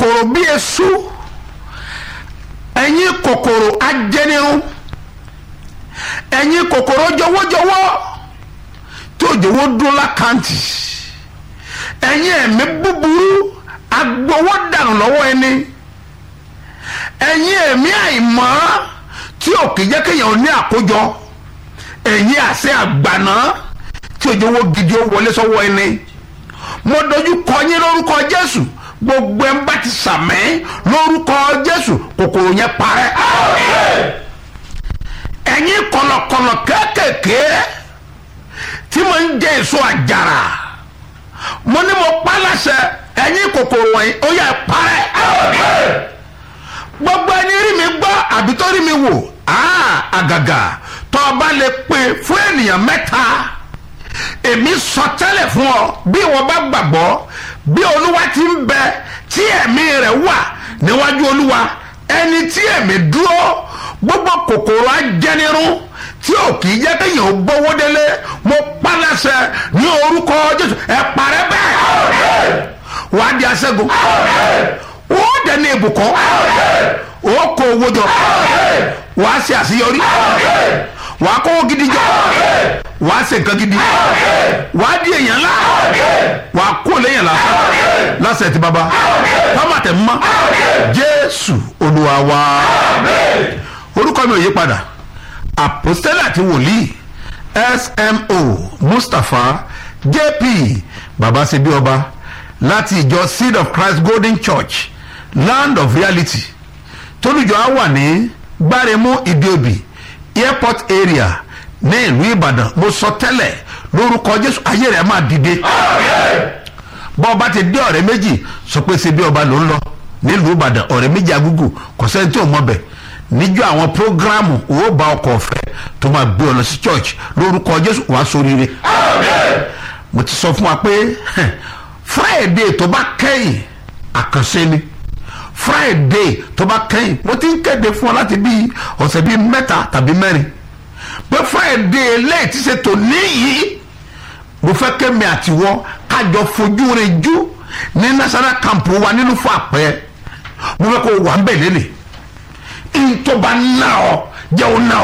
kòkòrò bí esu ẹ̀yin kòkòrò ajẹnirun ẹ̀yin kòkòrò jọwọ́jọwọ́ tí òjòwò dún lákàntì ẹ̀yin ẹ̀mí búburú agbowó dànù lọ́wọ́ ẹni ẹ̀yin ẹ̀mí àìmọ́ tí òkè jẹ́ kéèyàn ní àkójọ ẹ̀yin àṣẹ àgbàná tí òjòwò gidi ó wọlé sọ́wọ́ ẹni mo dojú kọ yín lórúkọ Jésù gbogbo ẹ̀ ń bá ti sàmẹ́ lórúkọ Jésù kòkòrò yẹn parẹ́ ẹ̀yin kọ̀lọ̀kọ̀lọ̀ kéékèèké tí mo ń jẹ èso àjàrà mo ní mo pa láṣẹ ẹ̀yin kòkòrò wọ̀nyí ó yẹ parẹ́ gbogbo ẹni rí mi gbọ́ àbí tó rí mi wò àgàgà tó o bá lè pè fún ènìyàn mẹ́ta èmi sọ tẹ́lẹ̀ fún ọ bí wọ́n bá gbàgbọ́ bí olúwa ti ń bẹ tí ẹ̀mí rẹ̀ wà níwájú olúwa ẹni tí ẹ̀mí dúró gbogbo kòkòrò ajẹnirun tí ò kì í jẹ́ kéèyàn ó gbówó délé mo pálásẹ ní orúkọ jésù ẹ parẹ́ bẹ́ẹ̀ wà á di aṣẹ́gun ó dẹni ìbùkún ó kó owó jọ wà á ṣe àṣeyọrí wà á kówó gidi jọ wà á ṣe nǹkan gidi wà á di èèyàn ńlá wà á kó léèyàn lásán lásẹ̀ tí baba tọ́màtẹ̀ mọ́ jésù olúwa wa orúkọ mi ò yí padà àpòstélà àti wòlíì smo mustapha jp baba ṣebí ọba láti ìjọ seed of christ golden church land of reality tólùjọ á wà ní gbáremú ìdíòbí airport area ní ìlú ìbàdàn mo sọ tẹ́lẹ̀ lórúkọ jésù ayé rẹ̀ máa dìde bọ́ ọba ti dé ọ̀rẹ́ méjì sọ pé ṣebí ọba ló ń lọ nílùú ìbàdàn ọ̀rẹ́ méjì agúgù kò sẹ́ni tí ò mọ̀ bẹ̀ níjọ́ àwọn prógrámù owó bá ọkọ̀ ọ̀fẹ́ tó máa gbé ọ lọ sí church lórúkọ jésù wàá sóríire mo ti sọ fún wa pé friday tó bá kẹ́yìn àkànṣe ni friday tó bá kẹ́yìn mo ti ń kéde fún ọ láti bí ọ̀sẹ̀ bíi mẹ́ta tàbí mẹ́rin pé friday lẹ́yìn tí ṣe tò níyì mo fẹ́ kémi àtiwọ́ kájọ fojú rẹ̀ jú ní national camp wa nínú fún àpẹ́ mo fẹ́ kó wà ń bẹ̀ lélẹ̀ ntọ́ba náà jẹ́ òun náà